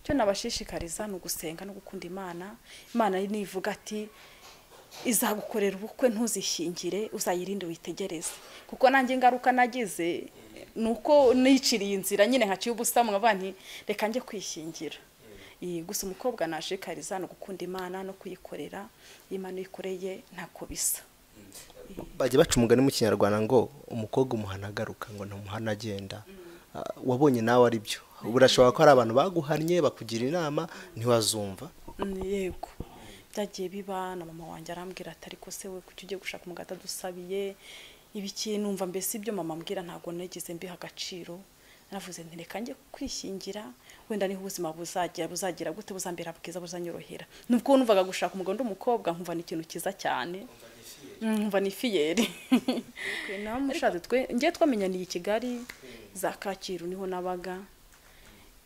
icyo nabashishikariza ni ugusenga no gukunda imana imana nivuga ati izagukorera ubukwe ntuzishyingire uzayirinde witegereze kuko nanjye ingaruka nagize ni uko niciriye inzira nyine nkaciye ubusa mwaba nti reka njye kwishingira Iyi, gusa umukobwa nashikariza no gukunda imana no kuyikorera iyo imana uyikoreye ntako bisa bajya baca umugani mu kinyarwanda ngo umukobwa umuhana agaruka ngo ntumuhana agenda Ah, wabonye nawe ari byo burashobora ko hari abantu baguhannye bakugira inama ntiwazumva Mm, yego byagiye biba na mama wanjye arambwira ati ariko se we kuki ugiye gushaka umugati adusabiye ibiki numva mbese ibyo mama ambwira ntabwo nagize mbiha agaciro naravuze nti reka njye kwishyingira wenda niho ubuzima buzagira buzagira gute buzambera bwiza buzanyorohera nubwo numvaga gushaka umugore undi umukobwa nkumva ni ikintu cyiza cyane Mm, nkumva ni fiyeri nawe mushatse twe njye twamenyaniye i kigali za kacyiru niho nabaga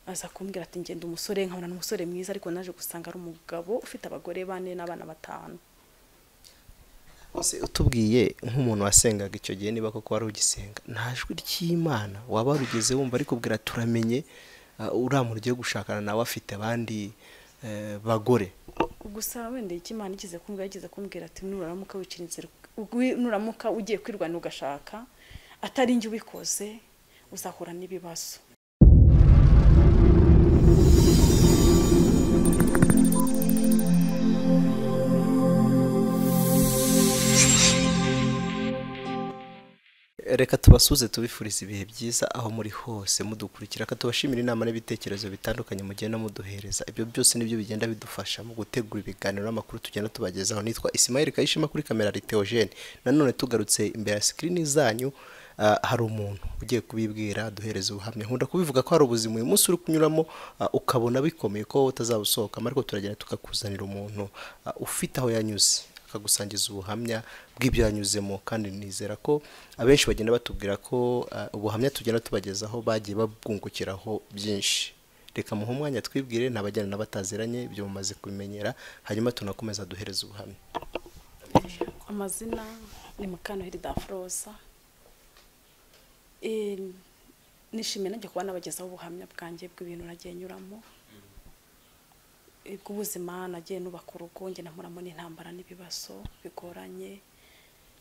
aza kumbwira ati ngenda umusore nkabona ni umusore mwiza ariko naje gusanga ari umugabo ufite abagore bane n'abana batanu Ese utubwiye nk'umuntu wasengaga icyo gihe niba koko wari ugisenga nta jwi ry'imana waba warugeze wumva ariko ubwira turamenye ah, uriya muntu ugiye gushakana nawe afite abandi eh, bagore gusa wenda icyo imana igize kumbwira yagize kumbwira ati nuramuka wicira inzira ugwi- nuramuka ugiye kwirwanya ugashaka atari njye ubikoze uzahura n'ibibazo reka tubasuze tubifuriza ibihe byiza aho muri hose mudukurikira reka tubashimire inama n'ibitekerezo bitandukanye mugenda muduhereza ibyo byose nibyo bigenda bidufasha mu gutegura ibiganiro n'amakuru tugenda tubagezaho nitwa isimayeli kayishema kuri kamera riteogene nanone tugarutse imbere ya sikirini zanyu ah, hari umuntu ugiye kubibwira duhereza ubuhamya nkunda kubivuga ko hari ubuzima uyu munsi uri kunyuramo ah, ukabona bikomeye ko wowe utazabusohokamo ariko turagenda tukakuzanira umuntu ah, ufite aho yanyuze akagusangiza ubuhamya bw'ibyo yanyuzemo kandi nizera ko abenshi bagenda batubwira ko uh, ubuhamya tugenda tubagezaho bagiye babwungukiraho byinshi reka muhe umwanya twibwire n'abajyana n'abataziranye ibyo mumaze kubimenyera hanyuma tunakomeza duhereza ubuhamya amazina ni mukantoheri daforosa nishimiye nanjye kuba nabagezaho ubuhamya bwanjye bw'ibintu nagiye nyuramo Eh, bw'ubuzima nagiye nubaka urugo njye namuramo n'intambara n'ibibazo bigoranye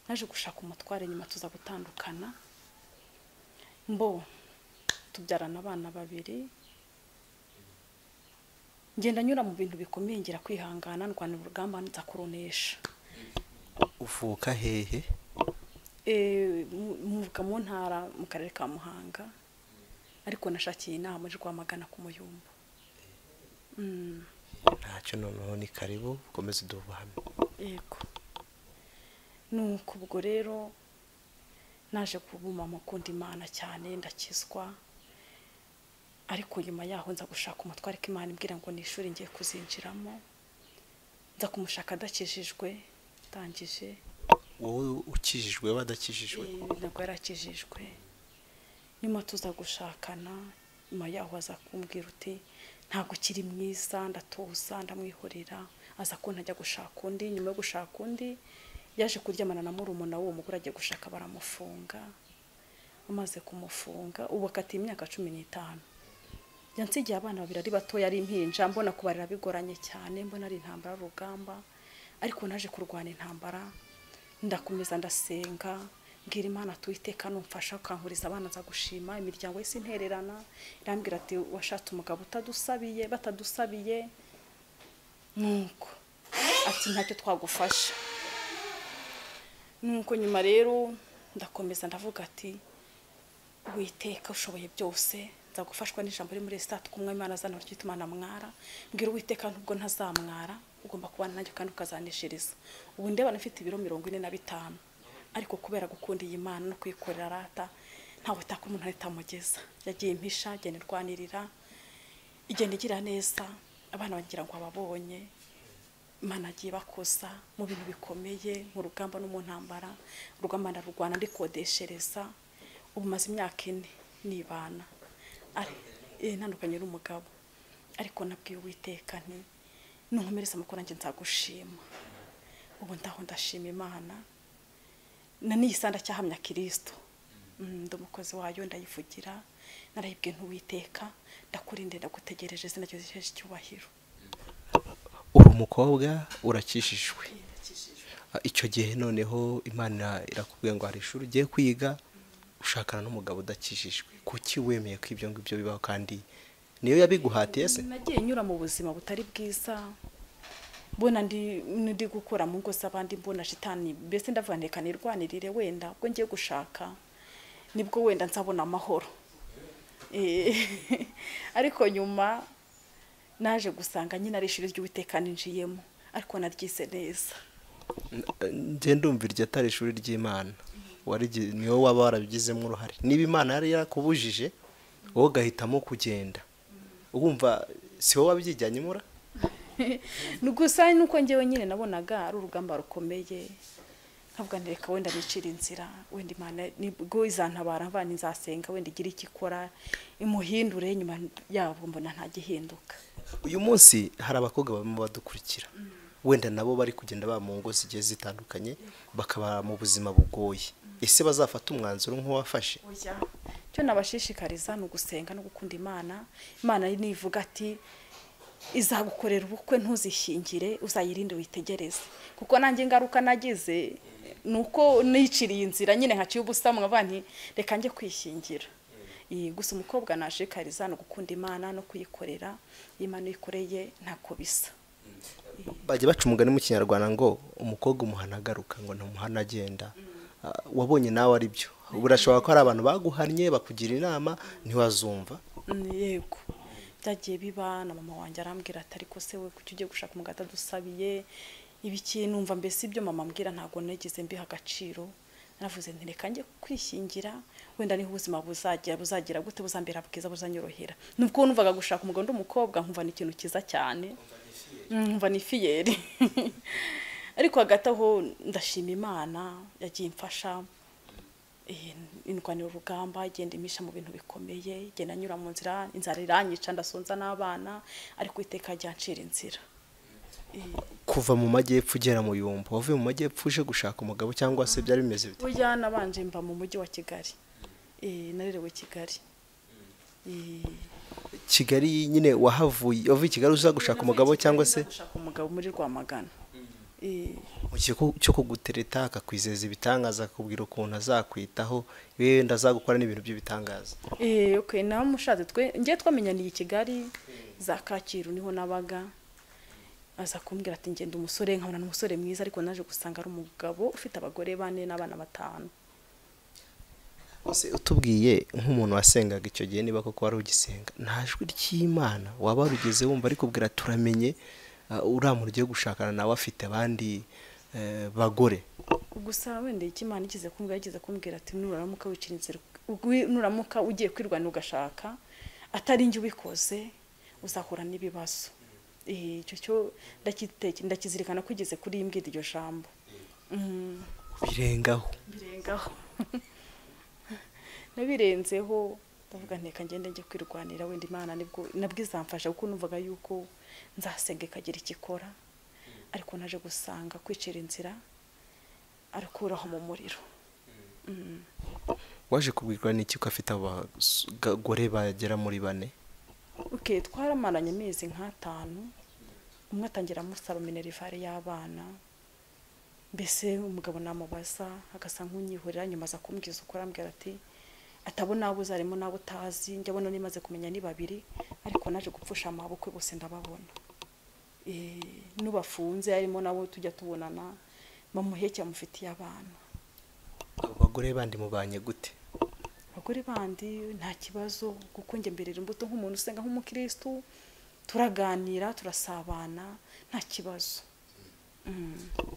naje gushaka umutware nyuma tuza gutandukana mbo tubyarana abana babiri ngenda nyura mu bintu bikomeye ngira kwihangana ndwanira urugamba nza kurunesha uvuka hehe Eh, mu- muvuga mu ntara mu karere ka muhanga ariko nashakiye inama yo rwamagana ku muyumbu Mm, ntacyo noneho ni karibu ukomeze uduhe ubuhamya yego nuko ubwo rero naje kubuma mukunda imana cyane ndakizwa ariko nyuma yaho nza gushaka umutware k'imana imbwira ngo ni ishuri ngiye kuzinjiramo nza kumushaka adakijijwe ndangije wowe ukijijwe badakijijwe Eh, ntabwo yarakijijwe nyuma tuza gushakana nyuma yaho aza kumbwira uti ntabwo ukiri mwiza ndatuza ndamwihorera aza ko ntajya gushaka undi nyuma yo gushaka undi yaje kuryamana na murumuna w'uwo mugore agiye gushaka baramufunga amaze kumufunga ubu akatiye imyaka cumi n'itanu yansigiye abana babiri ari batoya ari impinja mbona kubarira bigoranye cyane mbona ari intambara y'urugamba ariko naje kurwana intambara ndakomeza ndasenga mbwira imana tuwiteka numfasha ukankuriza abana nza gushima imiryango yose intererana irambwira ati washatse umugabo utadusabiye batadusabiye nuko ati ntacyo twagufasha nuko nyuma rero ndakomeza ndavuga ati witeka ushoboye byose nza gufashwa n'ijambo riri muri sitati kumwe imana azana ryitwa imana mwara mbwira uwiteka nubwo ntazamwara ugomba kubana nanjye kandi ukazaneshereza ubu ndebana mfite ibiro mirongo ine na bitanu ariko kubera gukunda iyi mana no kuyikorera rata ntawe utaka umuntu ahita amugeza yagiye impisha agenda irwanirira igenda igira neza abana bagira ngo ababonye imana agiye bakosa mu bintu bikomeye mu rugamba no mu ntambara urugamba ndarurwana ndikodeshereza ubu maze imyaka ine nibana Ari- eh, ntandukanye n'umugabo ariko nabwiye uwiteka nti nunkomereza amakuru nanjye nzagushima ubu ndaho ndashima imana na n'iyisanda cyahamya kirisito Mm, ndi umukozi wayo ndayivugira narayibwiye ntuwiteka ndakurinde ndagutegereje izina ryawe risheshe icyubahiro uri umukobwa urakishijwe Ah, icyo gihe noneho imana irakubwiye ngo hari ishuri ugiye kwiga ushakana n'umugabo udakijijwe kuki wemeye ko ibyo ngibyo bibaho kandi niyo yabiguhatiye se nagiye nyura mu buzima butari bwiza mbona ndi ndi gukora mu ngo z'abandi mbona shitani mbese ndavuga ndeka nirwanirire wenda ubwo ngiye gushaka nibwo wenda nzabona amahoro Eh, ariko nyuma naje gusanga nyine ari ishuri ry'uwiteka ninjiyemo ariko naryise neza njye ndumva iryo atari ishuri ry'imana warigi- ni wowe waba warabigizemo uruhare niba imana yari yarakubujije wowe ugahitamo kugenda wumva si wowe wabyijyanye imura ni gusa nuko njyewe nyine nabonaga ari urugamba rukomeye nkavuga nti reka wenda nicira inzira wenda imana nibwo izantabara mvana nzasenga wenda igira icyo ikora imuhindure nyuma yabo mbona ntagihinduka uyu munsi hari abakobwa barimo badukurikira wenda nabo bari kugenda baba mu ngo zigiye zitandukanye bakaba mu buzima bugoye ese bazafata umwanzuro nk'uwafashe oya icyo nabashishikariza ni ugusenga no gukunda imana imana nivuga ati izagukorera ubukwe ntuzishingire uzayirinde witegereze kuko nanjye ingaruka nagize ni uko niciriye inzira nyine nkaciye ubusa mwavuga nti reka njye kwishingira Iyi, gusa umukobwa nashishikariza ni ugukunda imana no kuyikorera iyo imana uyikoreye ntako bisa bajya baca umugani mu kinyarwanda ngo umukobwa umuhana agaruka ngo ntumuhana agenda Ah, wabonye nawe ari byo burashobora ko hari abantu baguhannye bakugira inama ntiwazumva Mm, yego byagiye biba na mama wanjye arambwira ati ariko se we kuki ugiye gushaka umugati adusabiye ibiki numva mbese ibyo mama ambwira ntabwo nagize mbiha agaciro naravuze nti reka njye kwishingira wenda niho ubuzima buzagira buzagira gute buzambera bwiza buzanyorohera nubwo numvaga gushaka umugabo ndi umukobwa nkumva ni ikintu cyiza cyane Mm, nkumva ni fiyeri ariko hagati aho ndashima imana yagiye imfasha Eh, indwanira urugamba igenda imisha mu bintu bikomeye igenda anyura mu nzira inzara iranyica ndasonza n'abana ariko iteka ryancira inzira kuva mu majyepfo ugera mu bihumbi wavuye mu majyepfo uje gushaka umugabo cyangwa se byari bimeze bite burya nabanje mba mu mujyi wa kigali Eh, narerewe kigali Eh, kigali nyine wahavuye wavuye i kigali uza gushaka umugabo cyangwa se gushaka umugabo muri rwamagana Eh, mu gihe ko- cyo kugutereta akakwizeza ibitangaza akakubwira ukuntu azakwitaho yewe ndazagukora n'ibintu by'ibitangaza Eh, okay namushatse twe ngiye twamenyaniye i kigali za kacyiru niho nabaga aza kumbwira ati ngenda umusore nkabona n'umusore mwiza ariko naje gusanga ari umugabo ufite abagore bane n'abana batanu Ese utubwiye nk'umuntu wasengaga icyo gihe niba koko wari ugisenga nta jwi ry'imana waba warugeze wumva arikubwira turamenye ah, uriya muntu ugiye gushakana nawe afite abandi eh, bagore gusa wenda icyo imana ikize kumbwira yagize kumbwira ati nuramuka wicira inzira ugwi- nuramuka ugiye kwirwanya ugashaka atari njye ubikoze uzahura n'ibibazo Eh, icyo cyo ndakiteke- ndakizirikana ko igeze kuri imbwira iryo jambo Mm. birengaho birengaho nabirenzeho ndavuga nteka ngende njye kwirwanira wenda imana nibwo nabwo izamfasha kuko numvaga yuko nzasenga ikagira icyo ikora ariko naje gusanga kwicira inzira arikuraho mu muriro waje kubwirwa n'iki ko afite abagore bagera muri bane okay twaramaranye amezi nk'atanu umwe atangira amusaba minerivare y'abana mbese umugabo namubaza agasa nk'unyihurira nyuma aza kumbwiza uko arambwira ati atabona abo uzi harimo n'abo utazi njya abona nimaze kumenya ni babiri ariko naje gupfusha amaboko bose ndababona Eh, n'ubafunze harimo nabo tujya tubonana bamuheke amufitiye abana abo bagore bandi mubanye gute abagore bandi nta kibazo kuko njye mberera imbuto nk'umuntu usenga nk'umukirisitu turaganira turasabana nta kibazo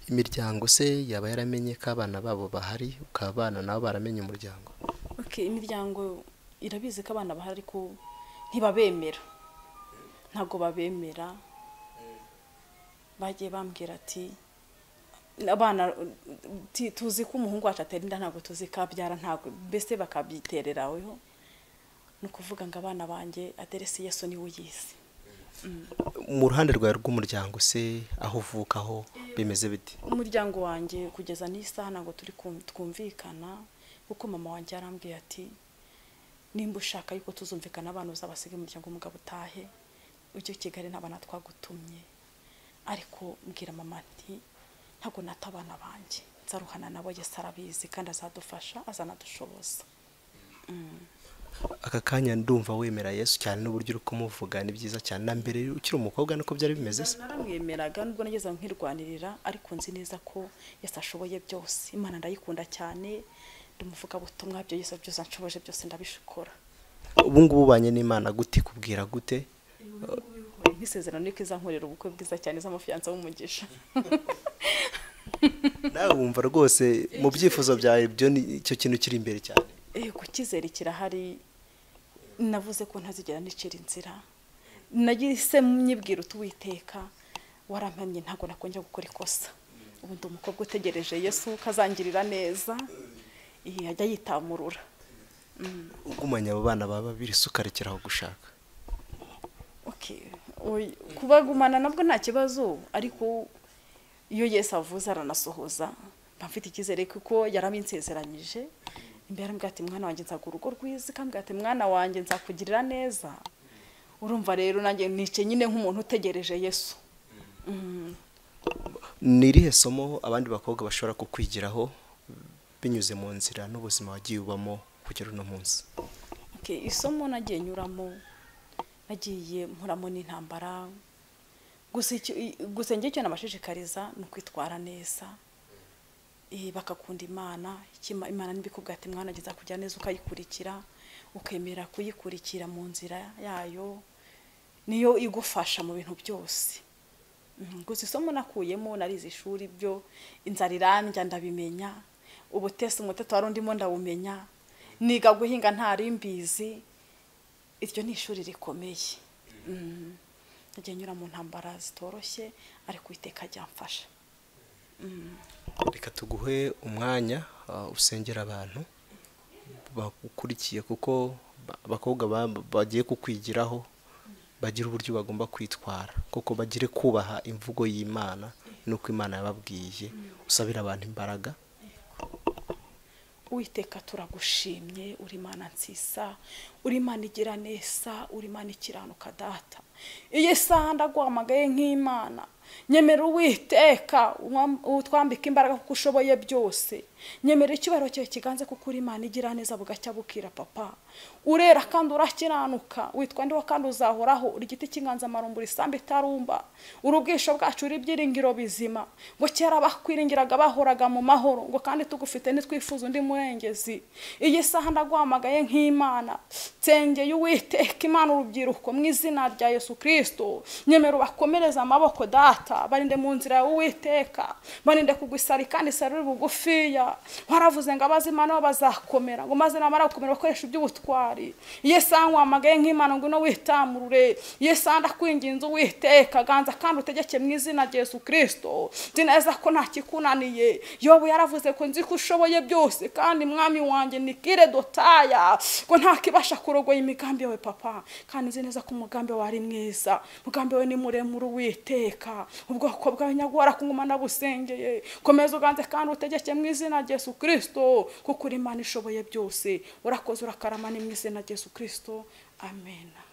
imiryango se yaba yaramenye ko abana babo bahari ukaba abana nabo baramenye umuryango okay, imiryango irabizi ko abana bahari ariko ntibabemera ntabwo babemera bagiye bambwira ati abana ti- tuzi ko umuhungu wacu atera inda ntabwo tuzi ko abyara ntabwo mbese bakabyitereraweho ni ukuvuga ngo abana banjye aderesi yesu niwe uyizi mu ruhande rwawe rw'umuryango se aho uvukaho bimeze bite umuryango wanjye kugeza n'isaha ntabwo turi kum- twumvikana kuko mama wanjye yarambwiye ati nimba ushaka yuko tuzumvikana abantu uzabasiga umuryango umugabo utahe ujye i kigali nta bana twagutumye ariko mbwira mama nti ntabwo nata abana banjye nzaruhana nabo yesi arabizi kandi azadufasha azanadushoboza aka kanya ndumva wemera yesu cyane n'uburyo uri kumuvuga ni byiza cyane na mbere ukiri umukobwa niko byari bimeze se naramwemeraga nubwo nageze aho nkirwanirira ariko nzi neza ko yesi ashoboye byose imana ndayikunda cyane ndamuvuga butumwa byo yesi byose anshoboje byose ndabishikora ubu ngubu ubanye n'imana gute kubwira gute nk'isezerano niko izankorera ubukwe bwiza cyane iz'amafiyanza w'umugisha nawe wumva rwose mu byifuzo byawe byo nicyo kintu kiri imbere cyane Eh, kukizera kirahari navuze ko ntazigera nicira inzira nagise myibwira utuwiteka warampamye ntabwo nakongera gukora ikosa ubu ndi umukobwa utegereje yesu kazangirira neza eh, ajya yitamurura ugumanye abo bana baba babiri se ukarekeraho gushaka okay oy- kubagumana nabwo nta kibazo ariko iyo yesu avuze aranasohoza mba mfite icyizere kuko yarabinsezeranyije imbere arambwira ati mwana wanjye nzaguha urugo rwiza ikambwira ati mwana wanjye nzakugirira neza urumva rero nanjye nice nyine nk'umuntu utegereje yesu ni irihe somo abandi bakobwa bashobora kukwigiraho binyuze mu nzira n'ubuzima wagiye ubamo kugera uno munsi Okay, isomo nagiye nyuramo nagiye mporamo n'intambara gusa icyo- i- gusa njye icyo nabashishikariza ni ukwitwara neza Eh, bakakunda imana Icyo Ima- imana n'ibikubwira ati mwana ageza kujya neza ukayikurikira ukemera kuyikurikira mu nzira yayo niyo igufasha mu bintu byose Mhm, gusa isomo nakuyemo narize ishuri byo inzara irandya ndabimenya ubutesi umutete wari undimo ndawumenya niga guhinga ntari mbizi iryo ni ishuri rikomeye Mhm. nagiye nyura mu ntambara zitoroshye ariko uwiteka ryamfasha reka tuguhe umwanya ah, usengera abantu bakukurikiye kuko ba- abakobwa ba- bagiye kukwigiraho bagira uburyo bagomba kwitwara kuko bagire kubaha imvugo y'imana n'uko imana yababwiye usabira abantu imbaraga uwiteka turagushimye uri imana nsiza uri imana igira neza uri imana ikiranuka data iyo isaha ndaguhamagaye nk'imana nyemera uwiteka umwam- utwambika imbaraga kuko ushoboye byose nyemera icyubahiro cyawe kiganze kuko uri imana igira neza bugacya bukira papa urera kandi urakiranuka witwa ndiho kandi uzahoraho uri igiti cy'inganzamarumbu risambu itarumba uri ubwisho bwacu uri ibyiringiro bizima ngo kera bakwiringiraga bahoraga mu mahoro ngo kandi tugufite ntitwifuza undi murengezi iyi saha ndaguhamagaye nk'imana nsengeye uwiteka imana urubyiruko mu izina rya yesu kirisito nyemera ubakomereze amaboko data barinde mu nzira yawe uwiteka barinde kugusari kandi sarire bugufiya waravuze ngo abazi imana bo bazakomera ngo maze namara gukomera bakoresha iby'ubutwari iyo saha nkwamagaye nk'imana ngo ino witamurure iyo saha ndakwinginze uwiteka ganza kandi utegeke mu izina rya yesu kirisito nzi neza ko nta kikunaniye yobu yaravuze ko nzi ko ushoboye byose kandi mwami wanjye ni kire dotaya ngo nta kibasha kurogoya imigambi yawe papa kandi nzi neza ko umugambi wawe ari mwiza umugambi wawe ni muremure uwiteka ubwoko bwawe nyagwara kungumana busengeye komeza uganze kandi utegeke mu izina rya yesu kirisito kuko uri imana ishoboye byose urakoze urakarama ni mu izina rya yesu kirisito amen